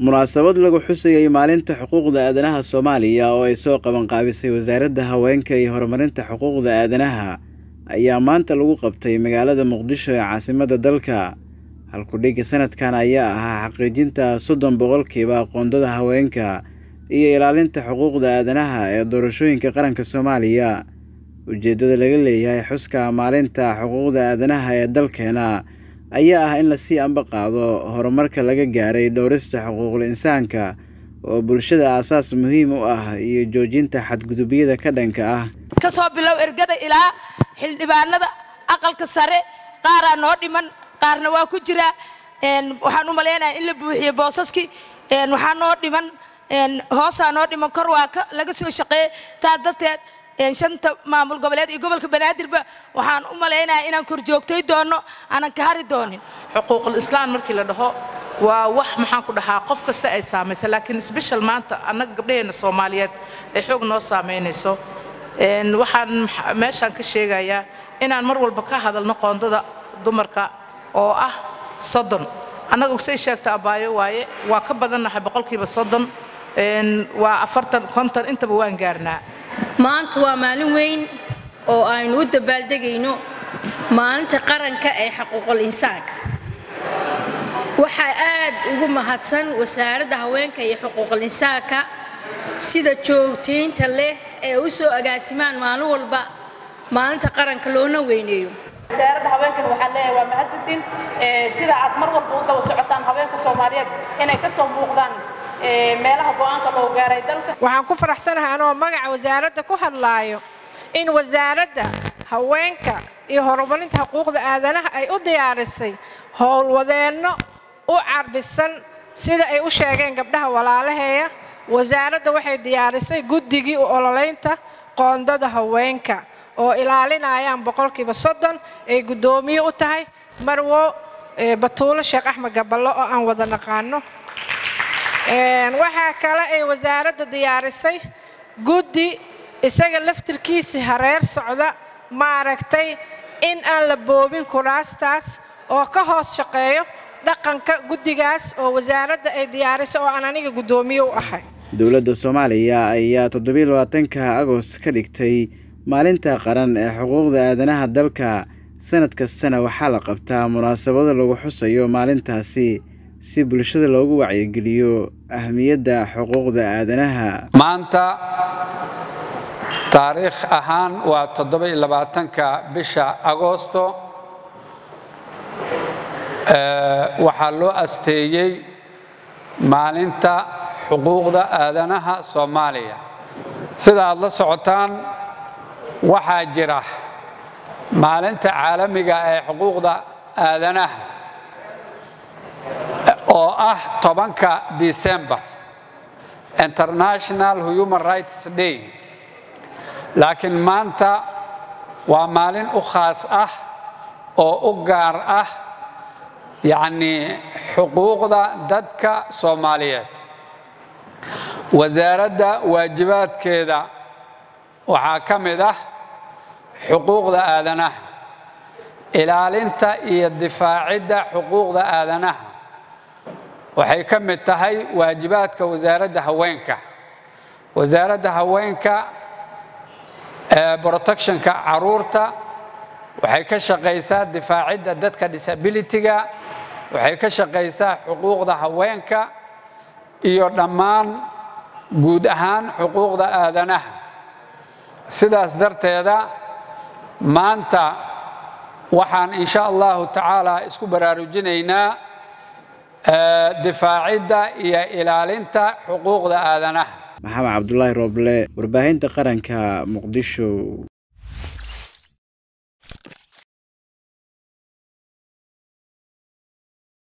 munaasabad lagu xusayay maalinta xuquuqda aadanaha soomaaliya oo ay soo qabanqaabisay wasaaradda haweenka iyo horumarinta xuquuqda aadanaha ayaa maanta lagu qabtay magaalada muqdisho ee caasimadda dalka halkudhigga sanadkan ayaa ahaa xaqiijinta soddon boqolkiiba aqoondada haweenka iyo ilaalinta xuquuqda aadanaha ee doorashooyinka qaranka soomaaliya ujeeddada laga leeyahay xuska maalinta xuquuqda aadanaha ee dalkeena ayaa ah in lasii amba qaado horumarka laga gaaray dhowrista xuquuqul insaanka oo bulshada aasaas muhiim u ah iyo joojinta xadgudubyada ka dhanka ah ka soo bilow ergada ilaa xildhibaanada aqalka sare qaaraa noo dhiman qaarna waa ku jira waxaan u malaynayaa in la buuxiyo boosaskii waxaa noo dhiman hoosaa noo dhiman kor waa laga soo shaqeeyey taa darteed shanta maamul goboleed iyo gobolka banaadirba waxaan u malaynayaa inaan kor joogtay doono aanan ka hari doonin xuquuqul islaan markii la dhaho waa wax maxaan ku dhahaa qof kasta ay saamaysa laakiin sbeshal maanta annaga gabdhaheena soomaaliyeed ay xoog noo saamaynayso waxaan meeshaan ka sheegayaa inaan mar walba ka hadalno qoondada dumarka oo ah soddon annaga say sheegta abaayo waaye waa ka badannahay boqolkiiba soddon waa afartan konton intaba waan gaarnaa maanta waa maalin weyn oo aynu u dabaaldegayno maalinta qaranka ee xuquuqul insaanka waxaa aad ugu mahadsan wasaaradda haweenka iyo xuquuqul insaanka sida joogtaynta leh ee u soo agaasimaan maalin walba maalinta qaranka loona weyneeyo wasaaradda haweenkan waxaan leeyahay waa mahadsantiin sida aad mar walba u daba socotaan haweenka soomaaliyeed inay ka soo muuqdaan meelaha go'aanka loo gaaray dalka waxaan ku faraxsanahay anoo magaca wasaaradda ku hadlaayo in wasaaradda haweenka iyo horumarinta xuquuqda aadanaha ay u diyaarisay howlwadeenno u carbisan sida ay u sheegeen gabdhaha walaalaheeya wasaaradda waxay diyaarisay guddigii u ololeynta qoondada haweenka oo ilaalinayaan boqolkiiba soddon ay guddoomiye u tahay marwo batuulo sheekh axmed gaballo oo aan wada naqaano waxaa kale ay wasaaradda diyaarisay guddi isaga laftirkiisii hareer socda maaragtay in aan la boobin kuraastaas oo ka hoos shaqeeyo dhaqanka guddigaas oo wasaaradda ay diyaarisay oo aan aniga guddoomiye u ahay dowladda soomaaliya ayaa toddobiiy labaatanka agost ka dhigtay maalinta qaran ee xuquuqda aadanaha dalka sanad kastana waxaa la qabtaa munaasabado lagu xusayo maalintaasi si bulshada loogu wacyigeliyo ahmiyadda xuquuqda aadanaha maanta taariikh ahaan waa toddoba-iyo labaatanka bisha agoosto waxaa loo asteeyey maalinta xuquuqda aadanaha soomaaliya sida aad la socotaan waxaa jira maalinta caalamiga ee xuquuqda aadanaha oo ah tobanka december international human rights day laakiin maanta waa maalin u khaas ah oo u gaar ah yacnii xuquuqda dadka soomaaliyeed wasaaradda waajibaadkeeda waxaa ka mid ah xuquuqda aadanaha ilaalinta iyo difaacidda xuquuqda aadanaha waxay ka mid tahay waajibaadka wasaaradda haweenka wasaaradda haweenka ee protectionka caruurta waxay ka shaqaysaa difaacidda dadka disabilityga waxay ka shaqaysaa xuquuqda haweenka iyo dhammaan guud ahaan xuquuqda aadanaha sidaas darteeda maanta waxaan insha allahu tacaala isku baraarujinaynaa difaacidda iyo ilaalinta xuquuqda aadanaha maxamed cabdulaahi rooble warbaahinta qaranka muqdisho